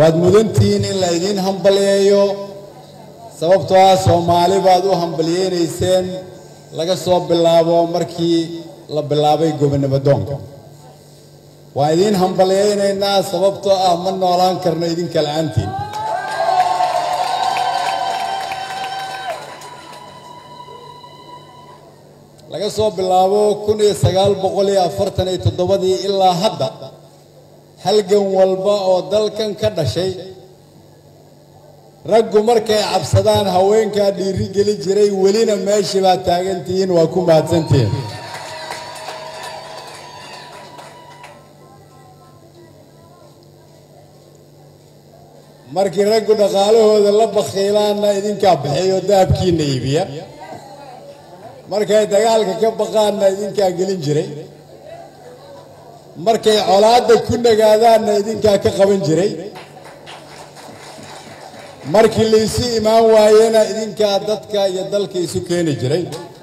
waad mudantihiin in la idiin hambaliyeeyo sababtoo ah soomaali baad u hambaliyeynayseen laga soo bilaabo markii la bilaabay gobonimo doonka waan idiin hambaliyeynaynaa sababtoo ah ma noolaan karno idinka la-aantiin laga soo bilaabo kun iyo sagaal boqol iyo afartan iyo toddobadii ilaa hadda halgan walba oo dalkan ka dhashay raggu markay cabsadaan haweenkaa dhiiri geli jiray welina meeshii baad taagantihiin waa ku mahadsantihiin markii raggu dhaqaalahooda la bakhiilaanna idinkaa bixiyo dahabkiina iibiya markay dagaalka ka baqaanna idinkaa gelin jiray markay colaadda ku nagaadaanna idinkaa ka qaban jiray markii laysu imaan waayena idinkaa dadka iyo dalka isu keeni jiray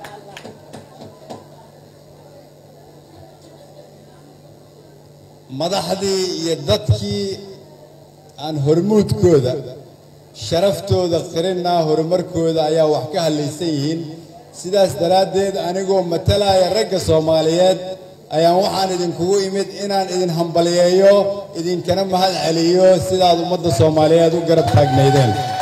madaxdii iyo dadkii aan hormuudkooda sharaftooda qirinaa horumarkooda ayaa wax ka hadlaysan yihiin sidaas daraaddeed anigoo matalaya ragga soomaaliyeed ayaan waxaan idinkugu imid inaan idin hambaliyeeyo idinkana mahad celiyo sidaad ummadda soomaaliyeed u garab taagnaydeen